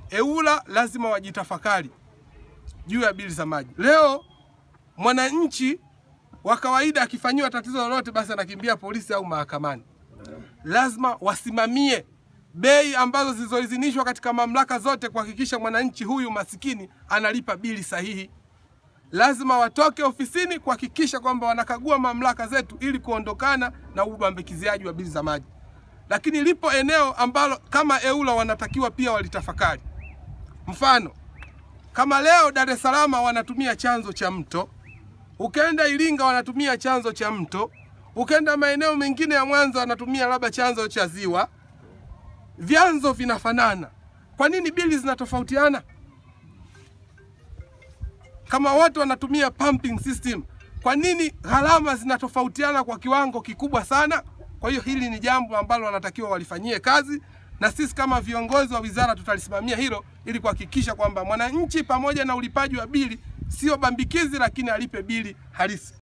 EWURA lazima wajitafakari juu ya bili za maji. Leo mwananchi wa kawaida akifanyiwa tatizo lolote, basi anakimbia polisi au mahakamani. Lazima wasimamie bei ambazo zilizoidhinishwa katika mamlaka zote kuhakikisha mwananchi huyu masikini analipa bili sahihi. Lazima watoke ofisini kuhakikisha kwamba wanakagua mamlaka zetu ili kuondokana na ubambikiziaji wa bili za maji. Lakini lipo eneo ambalo kama EWURA wanatakiwa pia walitafakari. Mfano, kama leo Dar es Salaam wanatumia chanzo cha mto, ukaenda Iringa wanatumia chanzo cha mto, ukaenda maeneo mengine ya Mwanza wanatumia labda chanzo cha ziwa, vyanzo vinafanana, kwa nini bili zinatofautiana? Kama wote wanatumia pumping system, kwa nini gharama zinatofautiana kwa kiwango kikubwa sana? Kwa hiyo hili ni jambo ambalo wanatakiwa walifanyie kazi, na sisi kama viongozi wa wizara tutalisimamia hilo ili kuhakikisha kwamba mwananchi pamoja na ulipaji wa bili sio bambikizi, lakini alipe bili halisi.